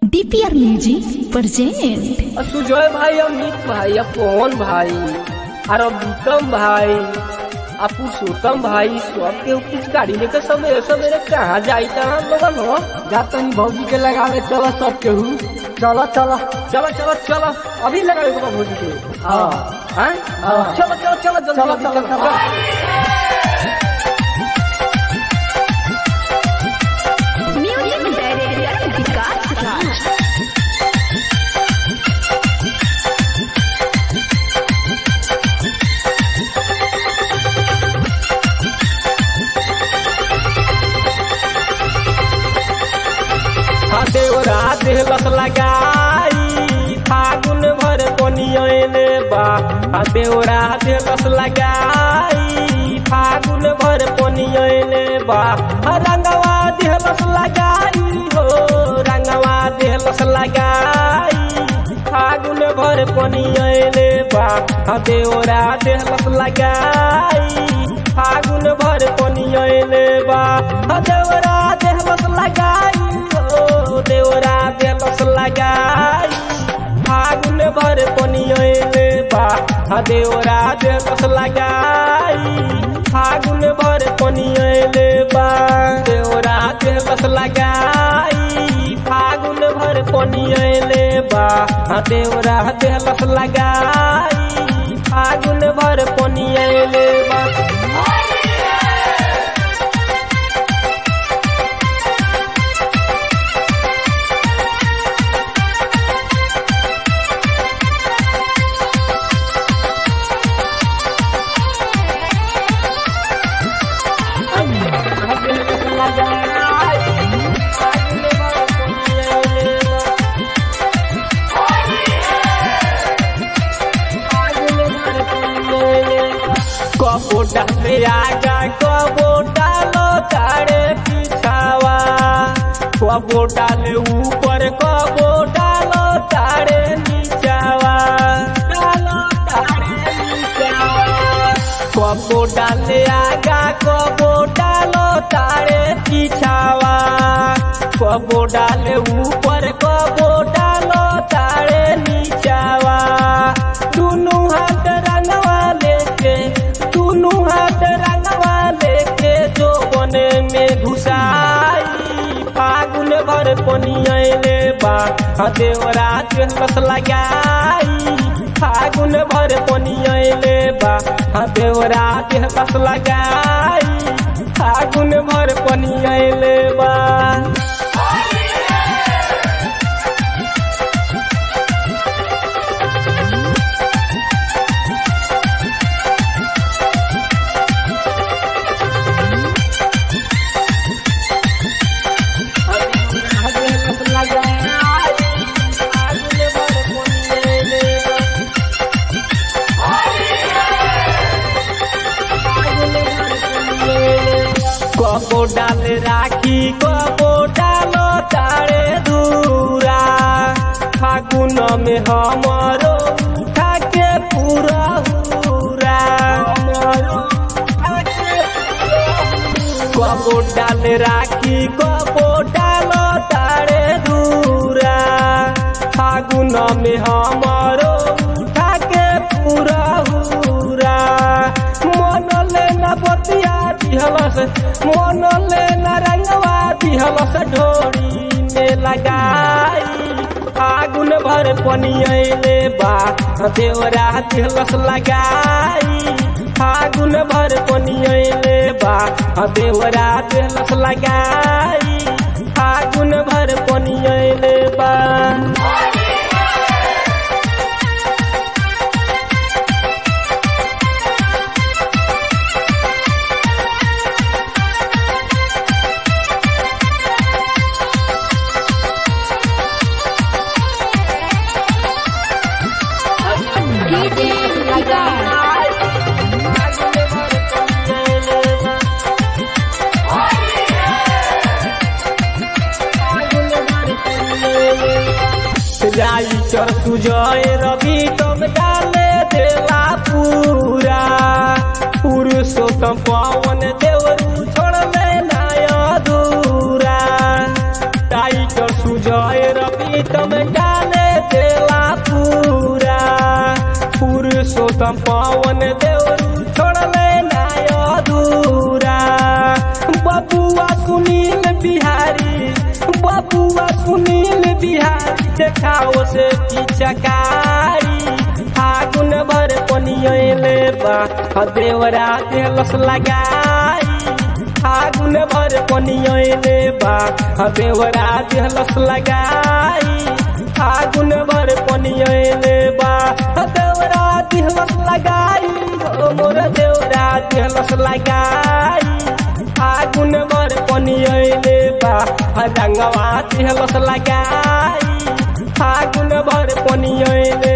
DPR music present Sujay भाई अमित भाई पवन भाई और बीतम भाई आ पुरुषोत्तम भाई सबके कुछ गाड़ी लेकर सवेरे सवेरे कहाँ जाई हम लोगन हो जातनी भौजी के लगावे चलो सब केहू चलो चलो चलो चलो चलो अभी लगावे के बा भोजी के हाँ हाँ? हाँ। चलो चलो चलो जल्दी चलो जल्दी, चलो चलो म्यूजिक डायरेक्टर विकास राज हाँ देवरा देहलस लगाई फागुन भर कोनियने बा हाँ देवरा देहलस लगाई फागुन भर कोनियने बा हाँ रंगवा देहलस लगाई हो रंगवा देहलस लगाई फागुन भर कोनियने बा हाँ देवरा देहलस लगाई फागुन भर कोनियने बा हाँ देवरा देहलस लगाई हो देवरा देहलस लगाई फागुन भर कोनियने बा हाँ देवरा देहलस लगाई फागुन भर कोनियने बा देवरा देहलस लगाई फागुन भर कोनियने बा हाँ देवरा देहलस लगाई फागुन भर कोनियने बा कबोटा पे आगा कबोटा लो तारे पिछावा कबोटा ले ऊपर कबोटा लो तारे नीचावा डालो तारे नीचावा कबोटा ले आगा कबोटा लो तारे पिछावा कबोटा ले ऊपर कबोटा लो तारे नीचावा दुनू हाथ रंगवा लेके दुनू हाथ रंगवा लेके जो बने में घुसाई फागुन भर कोनियले बा हाँ देवरा देहलस लगाई फागुन भर कोनियले बा हाँ देवरा देहलस लगाई फागुन भर कोनियले बा कबो डाल राखी कबो डालो तारे दूरा फागुन में हमरो उठा के पूरा हुरा कबो डाल राखी कबो डालो तारे दूरा फागुन में हमरो उठा के पूरा हुरा मन लेना बतिया दिहलस मन लेना रंगवा दिहलस ढोरी में लगाई फागुन भर पनियले बा देवरा दिहलस लगाई फागुन भर पनियले बा देवरा दिहलस लगाई फागुन भर पनियले बा डीजे विकास राइटर सुजय रवि तुम डाले देला पूरा पुरुषोत्तम पवन देवरू छोड़ में नाय दूरा टाइगर सुजय रवि प्रीतम डाले देला पूरा पुरुषोत्तम पवन देवरू छोड़ले नाय अधूरा बबुआ सुनील बिहारी बबुआ सुनील बिहारी देखाओ से पिचकारी फागुन भर पनियले बा आ देवरा देलस लगाई फागुन भर पनियले बा आ देवरा देलस लगाई फागुन भर पनियले बा आ देवरा देलस लगाई हो मोर देवरा देलस लगाई फागुन भर पनियले बा आ रंगवा देलस लगाई फागुन भर पनियले